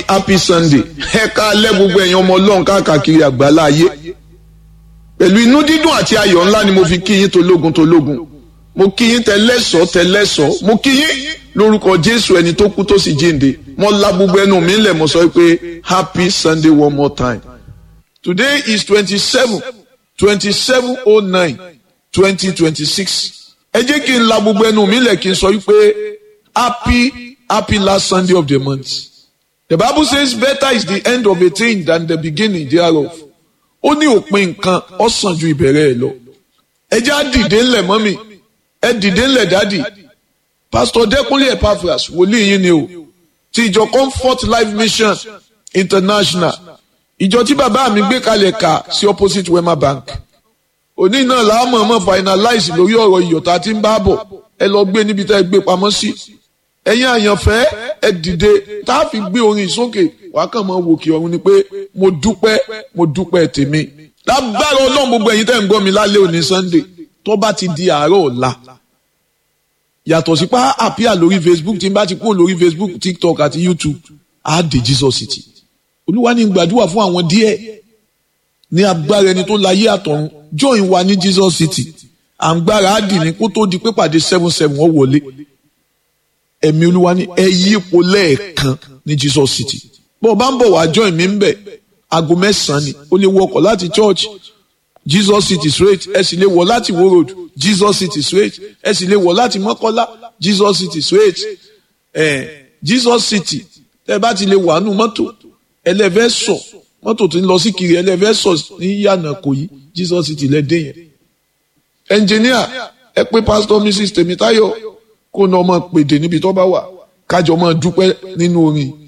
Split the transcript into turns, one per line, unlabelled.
happy sunday ẹ káalẹ́ gbogbo ẹ̀yin ọmọ ọlọ́run káàkiri àgbálá ayé pẹ̀lú inú dídùn àti ayọ̀ ńlá ni mo fi kí yín tológun tológun mo kí yín tẹlẹ́sọ̀ tẹlẹ́sọ̀ mo kí yín lórúkọ jésù ẹni tó kú tó sì jíǹde mo la gbogbo ẹnu mi lẹ̀ mo sọ pé happy sunday one more time today is twenty-seven twenty-seven oh nine twenty twenty-six ẹ jẹ́ kí n la gbogbo ẹnu mi lẹ̀ kí n sọ pé happy happy last sunday of the month. The Bible says better is the end of a thing than the beginning thereof. Ó ní òpin nǹkan ó sàn ju ìbẹ̀rẹ̀ ẹ̀ lọ. Ẹ jẹ́ á dìde ńlẹ̀ mọ́mì, ẹ dìde ńlẹ̀ dádì. Pastor Dẹ́kunlé Epaphras wòlíì yín ni o. Ti ìjọ Comfort Life Mission International. Ìjọ tí bàbá mi gbé kalẹ̀ kà sí opposite Wema Bank. Òní náà làá mọ̀ọ́mọ̀ finalize lórí ọ̀rọ̀ ìyọ̀tá tí ń bá bọ̀. Ẹ lọ gbé níbi tá ẹ gbé pamọ́ sí ẹ̀yin àyànfẹ́ ẹ dìde tá a fi gbé orin sókè wàá kàn máa wòkè ọ̀run ni pé mo dúpẹ́ mo dúpẹ́ tèmi lágbára ọlọ́run gbogbo ẹ̀yin tẹ́ ń gbọ́ mi lálẹ́ òní sunday tó bá ti di àárọ̀ ọ̀la yàtọ̀ sí pa àpíà lórí facebook tí n bá ti kúrò lórí facebook tiktok àti youtube á dé jesus city olúwa ní gbàdúrà fún àwọn díẹ̀ ní agbára ẹni tó láyé àtọ̀run join wa ní jesus city à ń gbára á dì ní kó tó di pé pàdé seven seven ó wọlé ẹ̀mí olúwa ní ẹ yí ipò lẹ́ẹ̀kan ní jesus city bó o bá ń bọ̀ wá join mi ń bẹ̀ aago mẹ́sàn-án ni o lè wọkọ̀ láti church jesus city straight ẹ sì lè wọ̀ láti wo road jesus city straight ẹ sì lè wọ̀ láti mọ́kọ́lá jesus city straight ẹ jesus city tẹ́ bá ti lè wà nù mọ́tò ẹlẹ́fẹ́ sọ mọ́tò tó ń lọ sí kiri ẹlẹ́fẹ́ sọ ní yànnà kò yí jesus city lẹ́dẹ̀ yẹn engineer ẹ pé pastor mrs tèmítáyọ̀ kó ní ọmọ pèdè níbi tó bá wà kájọ máa dúpẹ́ nínú orin